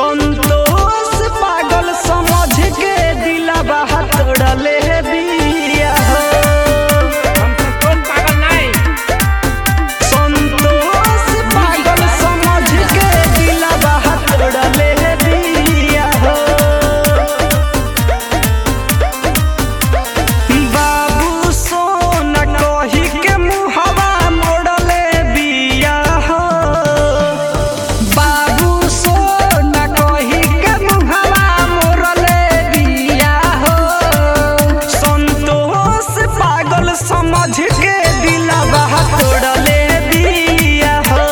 संतोष पागल समझ के दिलावा तोड़ले बिया हो हम संतोष पागल नहीं संतोष पागल समझ के दिलावा तोड़ले बिया हो बाबू सोना कही के मुहवा मोड़ले बिया हो बाबू सोना कही के मुहवा मोड़ले बिया हो संतोष पागल समझ के दिलवा तोड़ले बिया हो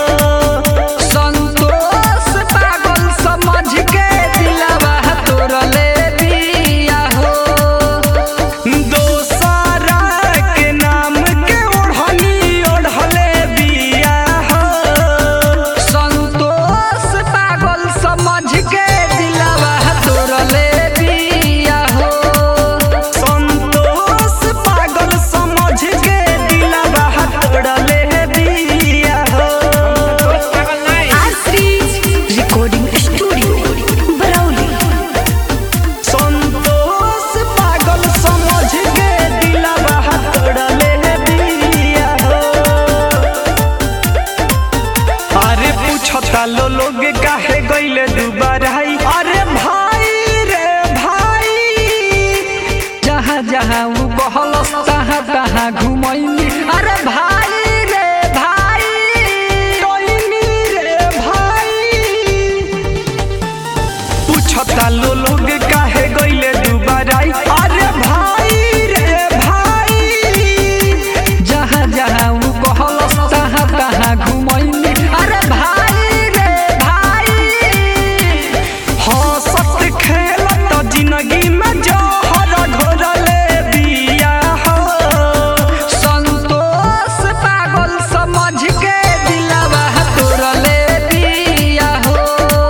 संतोष पागल समझ के दिलवा तोड़ले बिया हो दोसरा के नाम के ओढ़नी ओढ़ले बिया हो संतोष पागल समझ के दिलवा तोड़ले बिया हो संतोष पागल समझ के दिलवा तोड़ले बिया हो संतोष पागल नहीं Astrid Recording Studio Brawley Santosh पागल समझ के दिलवा तोड़ले बिया हो अरे पूछता लो लोग काहे गइले दुबारा अरे भाई रे भाई जहाँ जहाँ उ बहलस तहाँ तहाँ घुमैनी अरे भाई रे भाई टोइनी रे भाई पूछता लो लोग काहे गइले दुबारा अरे भाई रे भाई जहाँ जहाँ उ कहलस तहाँ तहाँ घुमैनी अरे भाई रे भाई हंसत खेलत जिंदगी में जहर घोरले बिया हो संतोष पागल समझ के दिलवा तोड़ले बिया हो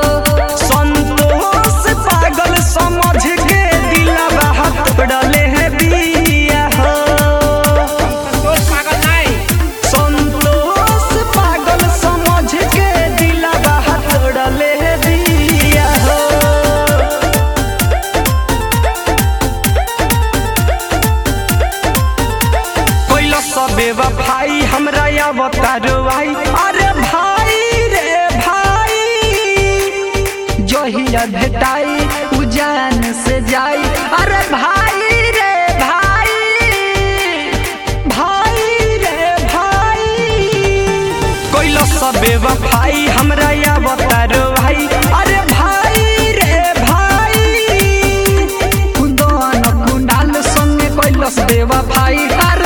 संतोष पागल समझ के दिलवा तोड़ले बिया हो संतोष पागल नहीं संतोष पागल समझ के दिलवा तोड़ले बिया हो कोइला सबे भाई हमरा अवतारो आई अरे भाई रे भाई जहिया भेटाई उजान से जाई अरे भाई रे भाई भाई रे भाई कोइला सबे भाई हमरा अवतारो आई अरे भाई रे भाई कुंदन कुंडाल संगे कैलस देवा भाई अरे